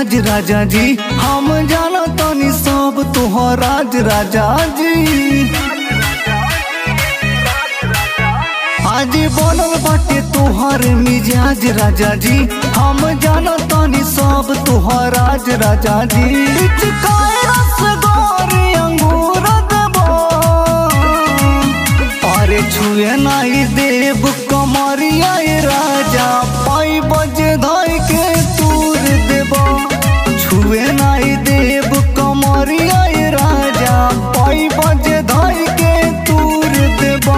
मिजाज राजा जी हम जाना तनी सब तोहर राज राजा जी आज बनल बाटे तोहर मिजाज राजा जी हम जाना तनी सब तोहर राज राजा जी चिकाए रसगोरी अंगूर देबो अरे छुए नहीं देव कमरिया ए राजा पाई बजे धाई के तूर देबो छुए नहीं देव कमरिया ए राजा पाई बजे धाई के तूर देबो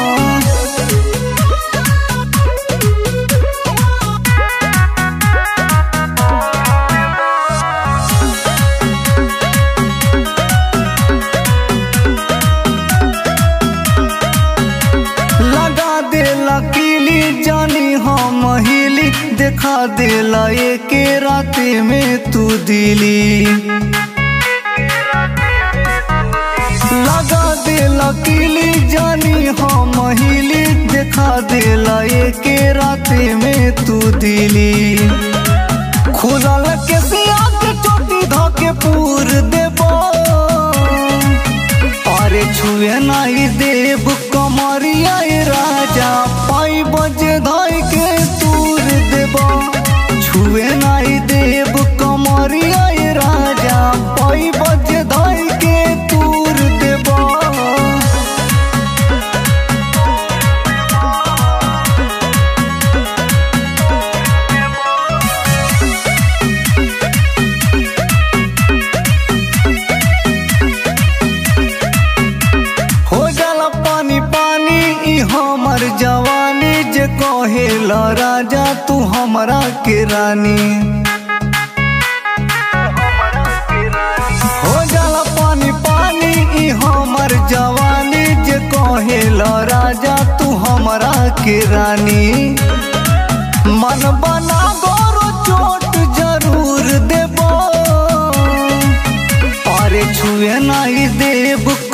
लगा दे लकीली जानी हम हिली देखा देला एके राते में तू दिली लगा दे लकीली जानी हम हिली देखा देला एके राते में तू दिली खुलल के सिया के चोटी धके पूर देबो अरे छुए नहीं देव कमरिया ए राजा पाई बजे धाई के तूर देबो छुए नहीं देव कमरिया ए राजा पाई बजे धाई के तूर देबो हो जाला पानी पानी ई हमर जवानी जे कहेला राजा तू हमरा के रानी हो जाला पानी पानी ई हमर जवानी जे कहेला राजा तू हमरा के रानी मन बना गोरो चोट जरूर देबो अरे छुए नहीं देव